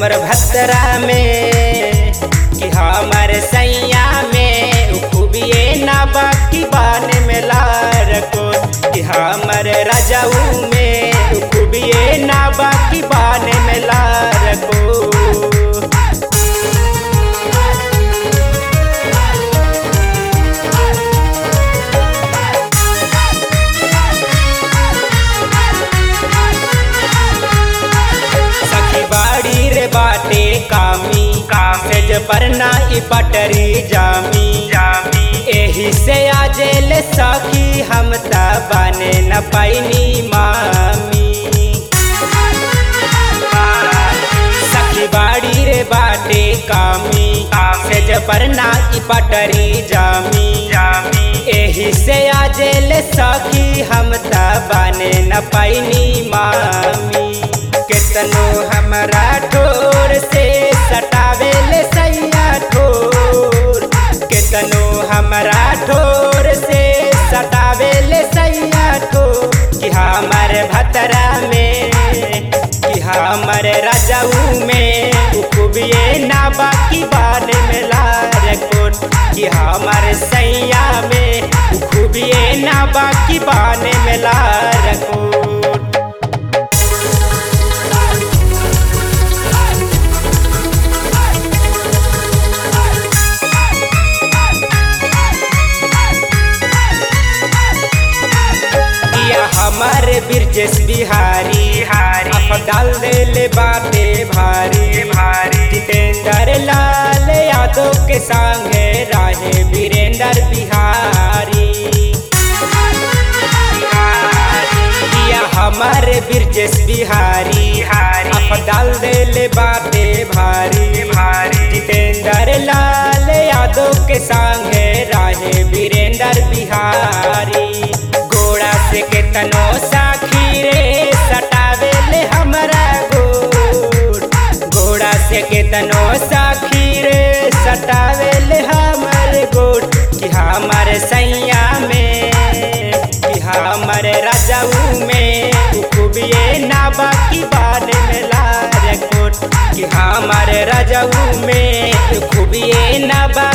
हमर भतरा में कि हमर सैया में उ खूबिए ना बाकी बान में लार को कि हमर राजाऊ में उ खूबिए ना बाकी बान में लार को सखी बाड़ी रे बाटे कामी काम से पर ना ई पटरी जामी जामी एही से आजे ले सखी हम ता बने न पैनी मामी सखी बाड़ी रे बाटे कामी काम से पर ना ई पटरी जामी जामी एही से आजे ले सखी हम ता बने न पैनी मामी केतनो हमरा ठोर से सटावे ले सैया ठोर केतनो हमरा ठोर से सटावे ले सैया ठोर कि हमर भतरा में कि हमर राजाऊ में उ खूबिए ना बाकी बान में लार कोट कि हमर सैया में उ खूबिए ना बाकी बान में लार कोट या हमार बिरजेश बिहारी हारी अब डाल देले बाटे भारी भारी जितेंद्र लाल यादव के संगे राहे वीरेंद्र बिहारी या हमार बिरजेश बिहारी हारी अब डाल देले बाटे भारी भारी जितेंद्र लाल यादव के संगे राहे वीरेंद्र बिहारी घोड़ा से केतनो साखी रे सटावे ले हमरा गोड़ घोड़ा से केतनो साखी रे सटावे ले हमर गोड़ कि हमर सैया में कि हमर राजाऊ में उ खूबिए ना बाकी बान में लार कोट कि हमर राजाऊ में उ खूबिए ना बा